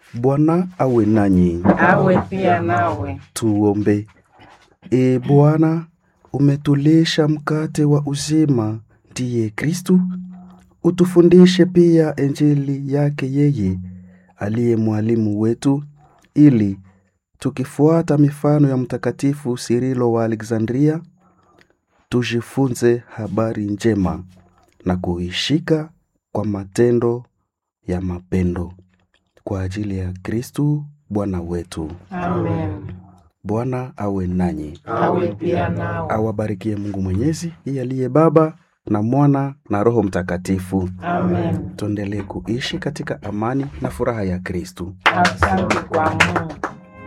Bwana awe nanyi. awe pia nawe. Tuombe. E Bwana, umetulisha mkate wa uzima, ndiye Kristu. Utufundishe pia Injili yake yeye aliye mwalimu wetu, ili tukifuata mifano ya Mtakatifu Sirilo wa Alexandria tujifunze habari njema na kuishika kwa matendo ya mapendo kwa ajili ya Kristu Bwana wetu. Amen. Bwana awe nanyi, Awe pia nawe. awabarikie Mungu Mwenyezi, yeye aliye Baba na Mwana na Roho Mtakatifu. Amen. Tuendelee kuishi katika amani na furaha ya Kristu. Asante kwa Mungu.